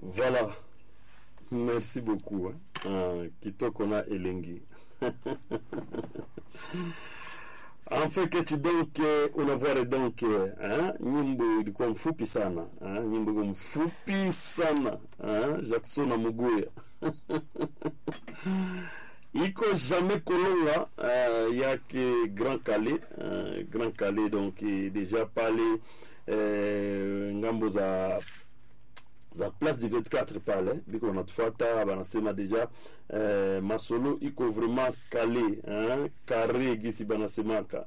Voilà. Merci beaucoup. Hein. Uh, kitoko na elengi en fait kechi donc unavware donc hein, nyimbo ilikuwa mfupi sana hein, nyimbo ilikuwa mfupi sana hein, Jackson na Muguya iko jamais kolonga uh, yake Grand Calais uh, Grand Calais donc déjà pale uh, ngambo za za place du 24 pale biko wanatufuata banasema deja eh, masolo iko vraiment kale hein? kare gisi banasemaka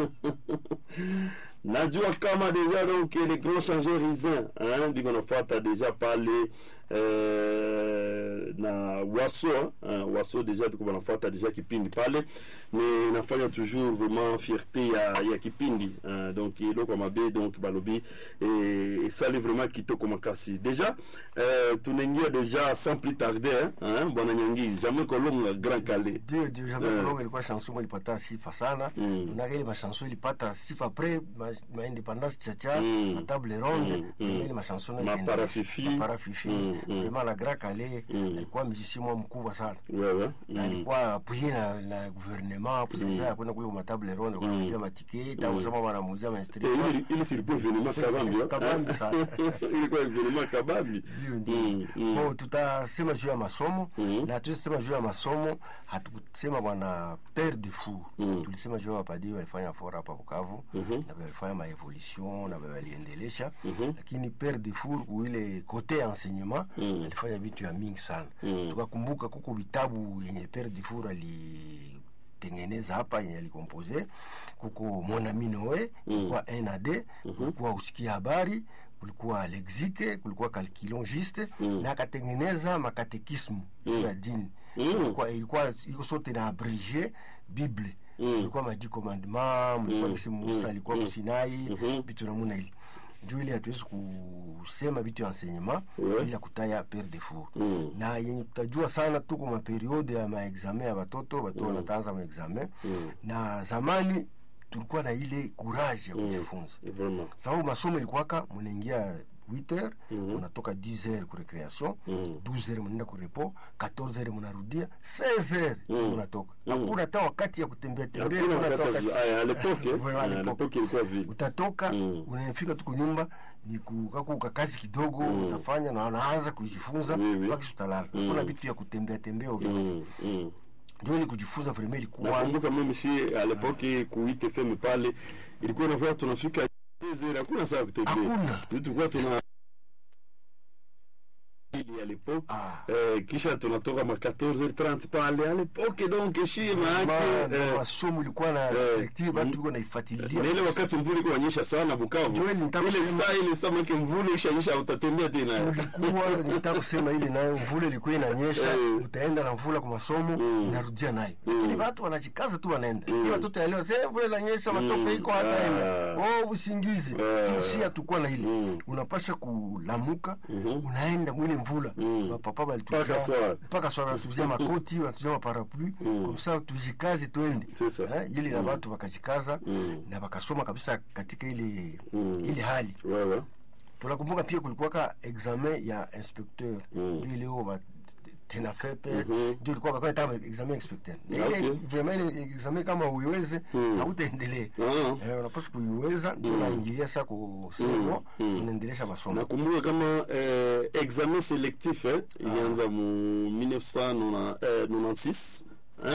najua kama deja donc les grands changeurs isin hein? biko nafuata deja pale eh, na waso hein? waso deja biko banafuata deja kipindi pale ni nafanya toujours vraiment fierté ya, ya kipindi hein? donc eloko mabe donc balobi esali vraiment kitoko makasi deja euh, tunaingia deja sans plus tarder hein, bwana Nyangi jamais kolonga Grand Calais ndio ndio jamais uh, kolonga ilikuwa chanson ilipata sifa sana mm. unaka ile machanson ilipata sifa après ma, ma indépendance chacha mm. ma table ronde mm. mm. ile machanson ma parafifi ma parafifi mm. vraiment la Grand Calais mm. alikuwa musicien mkubwa sana wewe mm. alikuwa appuyé na, na gouvernement pour mm. ça kwenda kule ma table ronde kwa kulipia matike tangu sema wanamuuzia ma instrument ile ile silikuwa evenement kabambi kabambi sana ilikuwa evenement kabambi ndio ndio mm, mm. Bon, tutasema juu ya masomo mm. na tulisema juu ya masomo hatukusema bwana père de fou mm. tulisema juu ya wapadiri walifanya fora hapa Bukavu mm -hmm. na walifanya maevolution na waliendelesha mm -hmm. lakini père de fou kuile kote ya enseignement mm. alifanya vitu ya mingi sana mm. tukakumbuka kuko vitabu yenye père de fou ali tengeneza hapa yenye alikompoze kuko mon ami Noe kulikuwa mm. NAD kulikuwa usikia habari kulikuwa lexike kulikuwa calculongiste mm. na akatengeneza makatekismu mm. ya dini mm. ilikuwa ilikuwa iko sote na abrege bible mm. ilikuwa madi commandement mlikuwa mm. kisi Musa alikuwa mm. kusinai vitu mm. namuna ili juu ile hatuwezi kusema vitu ya enseignement yeah. bila kutaya pere de fou mm. na yenye tutajua sana tuko maperiode ya maexamen ya batoto batoto wanataanza mm. maexamen mm. na zamani tulikuwa na ile courage ya kujifunza mm, sababu masomo ilikuwaka munaingia 8h mm -hmm. munatoka 10h ku recreation mm -hmm. 12h munaenda ku repos 14h munarudia 16h mm -hmm. munatoka hakuna mm. hata wakati ya kutembea tembea utatoka mm. unafika tu kunyumba ni kukakuka kazi kidogo mm. utafanya na unaanza kujifunza mpaka oui, utalala mm. hakuna vitu ya kutembea tembea ovyo mm. mm ndio ni kujifunza vraiment ilikuwa nakumbuka mimi si à l'époque ku ITFM pale ilikuwa inakuwa tunafika 2h hakuna saa kutembea hakuna tulikuwa tuna à l'époque ah. eh, kisha tunatoka ma 14h30 pale à l'époque donc shima yake eh, masomo ilikuwa na strictive eh, watu na ifuatilia na ile wakati mvuli ilikuwa inanyesha sana Bukavu ile saa ile saa mke mvuli ishanyesha utatembea tena tulikuwa nitaka kusema ile nayo mvuli ilikuwa inanyesha utaenda na mvula kwa masomo mm. unarudia nayo lakini watu wanajikaza tu wanaenda mm. watoto ya leo sasa mvula inanyesha matope iko hataenda oh usingizi kisia tukua na ile unapasha kulamuka unaenda mwile mvula mm. papa balituzia mpaka swala wanatuzia makoti wanatuzia maparapluie mm. komsa tujikaze twende eh, ili na watu wakajikaza mm. na wakasoma kabisa katika ile mm. ile hali wewe tunakumbuka pia kulikuwaka examen ya inspecteur mm. ndio leo tena fepe ndio ilikuwa kwa kama examen inspecteur na ile okay. vraiment ile examen kama uiweze mm. hautaendelea mm. eh, unapaswa kuiweza ndio unaingilia sasa ku servo mm. unaendelesha masomo nakumbuka kama eh, examen selectif eh, ilianza mu 1996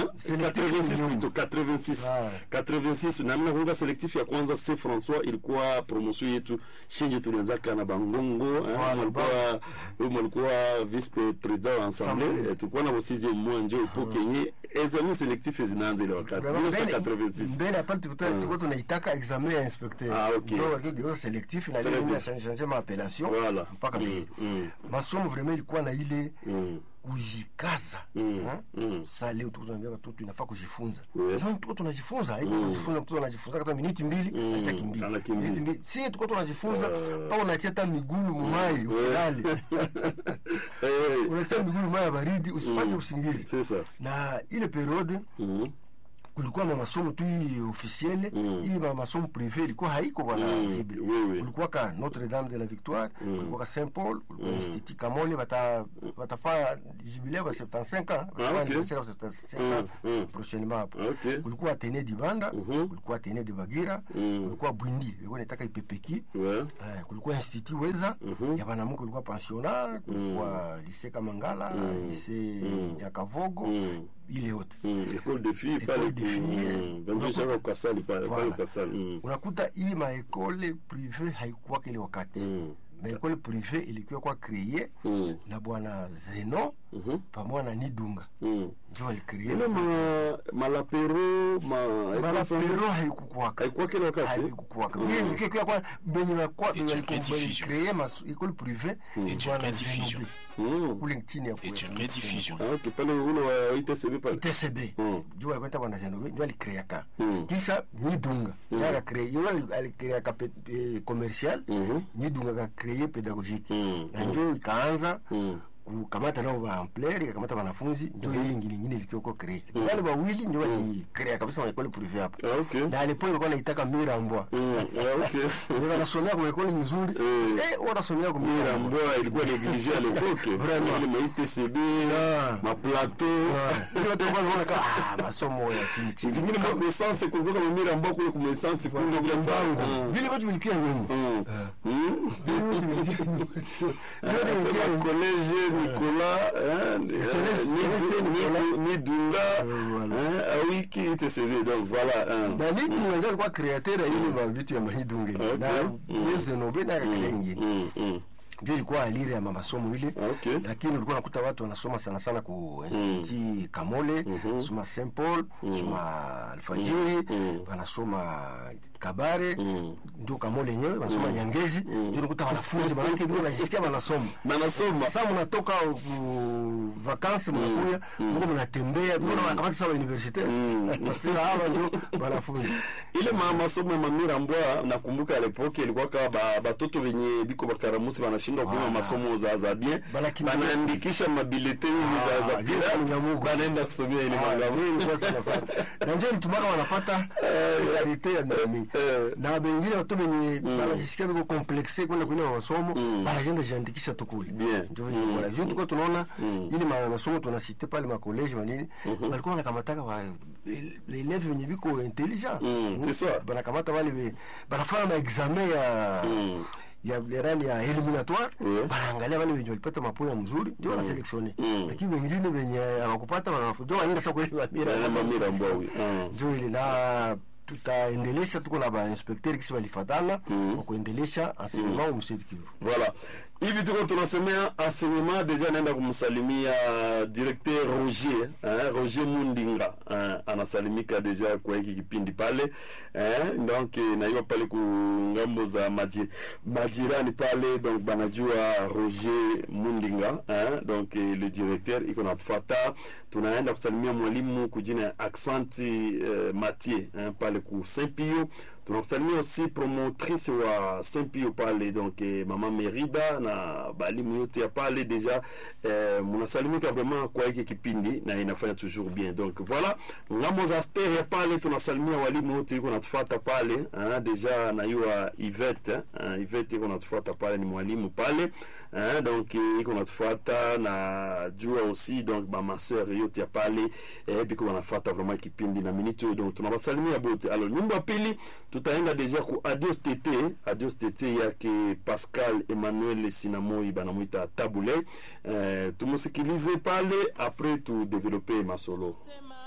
86 nami nakumbuka selectif ya kwanza c françois ilikuwa promotion yetu shinji tulianzaka na bangongo malikuwa vice president wa ensemble tulikuwa na bosizie mmoja njo epoke yenye examen selectif zinaanza ile wakati 1986 mbele apart tulikuwa tunaitaka examen ya inspecteur ah okay ndio walikuwa selectif na ile ya changer ma appellation voilà mpaka masomo vraiment ilikuwa na ile kujikaza mm. mm. Sasa leo tuko tunaambia watoto inafaa kujifunza. Sasa yeah. tuko tunajifunza, haiko mm. kujifunza, mtoto anajifunza hata miniti mbili mm. acha kimbia. Miniti mbili. Si tuko tunajifunza uh. pa unatia hata miguu mumai usilali. Unatia miguu mumai baridi usipate usingizi. Sasa na ile periode mm kulikuwa na masomo tu hii officielle Mm. hii ma masomo privé ilikuwa haiko bwana Mm, Jibe. oui, oui. kulikuwa ka Notre Dame de la Victoire kulikuwa ka Saint Paul kulikuwa Institut Kamole bata batafanya jubileo ba 75 ans batafanya ok. anniversaire ba 75 ans Mm, mm. prochainement hapo Ok. kulikuwa Atene Dibanda Mhm. kulikuwa Atene de Bagira Mm. kulikuwa Bwindi ilikuwa inataka ipepeki Ouais. Eh, kulikuwa institut weza Mhm. ya banamuke kulikuwa pensionnat kulikuwa lycée kamangala Mm. lycée Mm. nyakavogo Mm. ile yote Mm. École de filles École pale de ku- filles. mm. Vendu Unakuta- shaka ukasali pale pale Voilà. ukasali. Mm. unakuta hii maekole prive haikuwa kile wakati Mm. maekole prive ilikuwa kwa kreye Mm. na bwana zeno Mhm. pamoja na nidunga Mm. ndio walikree ile ma malapero ma malapero haikukwaka haikuwa kile wakati haikukwaka ile ilikuwa kwa benye bakwa benye Étude rediffusion. kreye mas école prive ilikuwa na rediffusion. zeno Mm. kule chini ya est une rediffusion. Ah, ok pale ule wa ITCB pale ITCB Mm. juu alikwenda bwana Zenobe ndio alikreaka Mm. kisha Nidunga yeye akakrea yule alikreaka eh, commercial Mhm. Nidunga akakrea pedagogique Mm. na ndio ikaanza Mm. kukamata nao ba ampler ikakamata wanafunzi ndio hii ingine ingine ilikuwa kwa crea wale wawili ndio walikrea kabisa wa école privée hapo Ah, ok na alipo ilikuwa naitaka Mirambwa Mm. Ah, ok ndio wanasomea kwa école nzuri Mm. eh wanasomea kwa Mira Mirambwa Mboa ilikuwa négligée à l'époque. Vraiment. Ile ma ITCB, Ah. ma plateau. ndio watu walikuwa wanaona kama ah masomo ya chini chini Zingine ma essence kulikuwa kama Mira Mboa kule kuma essence kule kwa mbangu zangu. vile watu wilikia nyuma Mm. Mm. vile watu wilikia nyuma sio vile watu Sema wilikia nyuma collège Nicolas, hein, Céleste- ni- Céleste ni- Nicolas. ni Dunga, voilà. hein, Awiki ITCB. Donc voilà. hein. na Nidunga ndio alikuwa createur ya ile mavitu ya mahidunge Okay. na Mm. Zenobe na akakrea ingine Mm. Mm. ndio ilikuwa alire ya masomo ile Okay. lakini ulikuwa nakuta watu wanasoma sana sana ku institut Kamole soma Saint Paul soma Alfajiri Mm. wanasoma Kabare Mm. ndio Kamole yenyewe wanasoma Nyangezi ndio unakuta wanafunzi manake ndio wanajisikia wanasoma Banasoma. sasa mnatoka ku vacances mnakuya mko mnatembea mko wanakamata sawa universitaire nasema hawa ndio wanafunzi ile ma masomo ya mamira mbwa nakumbuka à l'époque ilikuwa kama ba, batoto wenye biko bakaramusi wanashindwa kuwa Voilà. masomo za za bien Banakimbia. banaandikisha mabileteni za za Ah, zile pirate Munyamugu. banaenda kusomea ile Ah, mangamu vile ilikuwa sana sana. na ndio ilitumaka wanapata realite ya nani Eh. na bengine watu benye banajisikia biko complexe kwenda kwenye masomo banajenda jiandikisha tu kule Bien. ndio vile bora juu tuko tunaona ile ma- masomo tunasite pale ma college manini walikuwa wanakamataka wa les élèves wenye biko intelligent Mm, c'est ça. banakamata wale be- banafanya ma examen ya Mm. ya lerani ya eliminatoire Ouais. banaangalia wale wenye walipata mapoya mzuri ndio wanaselektione Mm. lakini wengine wenye hawakupata wanafunzi wanaenda sasa kwa mamira Na mamira mbwa oui Ah. ndio ile na tutaendelesha tuko na bainspekteri kisi walifatana kwa kuendelesha enseignement mu Sud Kivu Voilà. Hivi tuko tunasemea enseignement deja naenda kumsalimia directeur Roger, eh, Roger Mundinga eh, anasalimika deja kwa hiki kipindi pale eh, donc na hiyo pale ku ngambo za maji, majirani pale donc banajua Roger Mundinga eh, donc eh, le directeur iko natufuata. Tunaenda kusalimia mwalimu kujina Accenti eh, Mathieu eh, pale ku Saint Pio tunakusalimia aussi promotrice wa Saint Pio pale donc eh, mama Merida na balimu yote ya pale deja eh, munasalimika vraiment kwa hiki kipindi na inafanya toujours bien donc voilà ngambo za stereo pale tunasalimia walimu wote iko natufuata pale hein, deja na yua Yvette hein, Yvette iko natufuata pale ni mwalimu pale hein, donc eh, iko natufuata na jua aussi donc ba masseur yote ya pale eh, biko wanafuata vraiment kipindi na minute oyo donc tunawasalimia bote alors nyumba ya pili tutaenda deja ku adios tt adios tt yake pascal emmanuel sinamoi banamwita tabule eh, tumusikilize pale apres tudevelope masolo Tema